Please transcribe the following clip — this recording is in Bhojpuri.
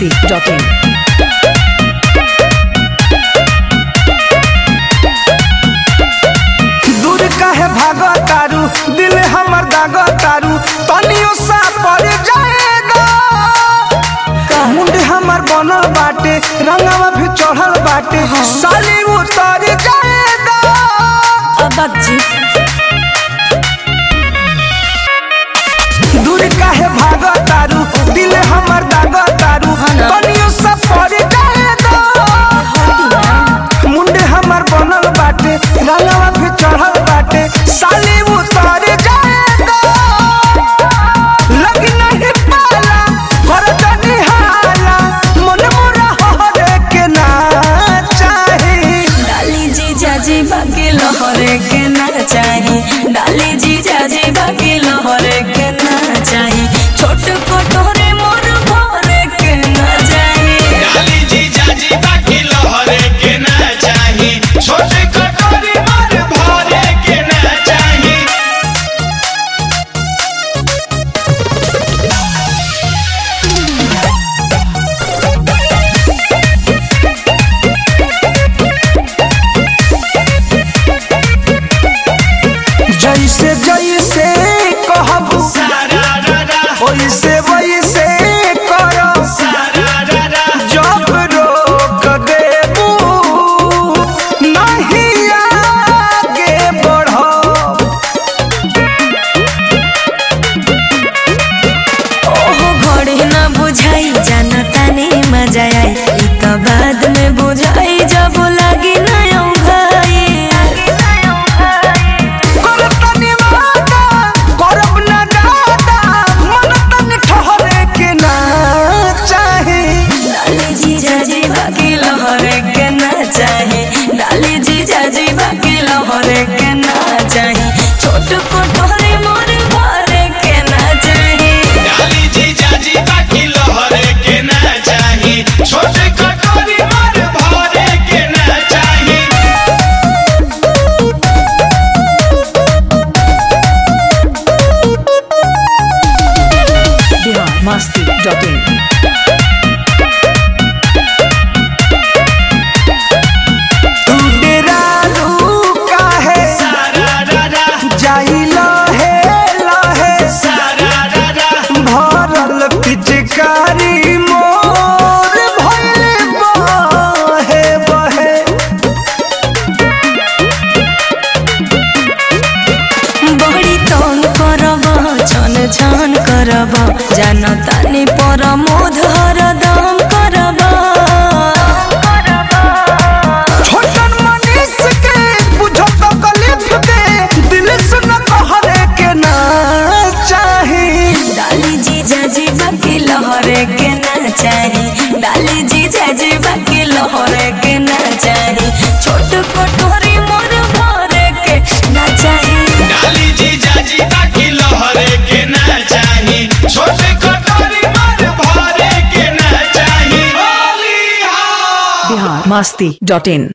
biharmasti.in दूर काहे भागो तारू दिल हमर दागो तारू तनियो सा पड़ जाएगा मुंड हमर बनल बाटे रंगवा भी चढ़ल बाटे साली उतर जाएगा दूर काहे भागो तारू दिल हमर दागो तारू तनियो सा पड़ जाएगा मुंडे हमर बनल बाटे रंगवा भी चढ़ल बाटे साली उतर जाएगा लगी नहीं पाला कर तनी हाला मन मोरा हरे के ना चाही डाली जी जाजी बाकी लहरे के ना चाही डाली जी जाजी बाकी लहरे के ना चाही छोट कटोरे मोर भरे के ना चाही डाली जी जाजी बाकी लहरे के ना चाही छोटे कटोरी मार भरे के ना चाही जैसे जैसे कहबू सारा रा रा वैसे वैसे करो सारा रा रा जब रोक देबू नहीं आगे बढ़ो ओहो घड़ी ना बुझाई जाना ताने मजा आई ई तो बाद में बुझाई जब लगी ना भाई करब तनी वादा, करब ना दादा, मन तनी ठहरे के ना चाही। डाली जी जाजी बाकी लहरे के ना चाही डाली जी जाजी बाकी लहरे के ना चाही छोट कटोरे मोर भरे के ना चाही डाली जी जाजी बाकी लहरे के ना चाही छोटे कटोरी मार भरे के ना चाही biharmasti.in तू डेरालू काहे, सारा रा रा जाई लहे लहे, सारा रा रा भरल पिचकारी मोर भइले बहे बहे। बड़ी तंग करब छन छन करब जान तानी पर मोध हरदम करब छोटन मनीष के बुझो तो कलिफ के दिल सुन कहरे के ना चाही डाली जी जाजी बाकी लहरे के ना चाही डाली जी जाजी बाकी लहरे के ना चाही छोट कटोरी मोर भरे के ना चाही डाली जी जाजी बाकी लहरे के ना चाही छोटे कटोरी मार भरे के ना चाही होली हा biharmasti.in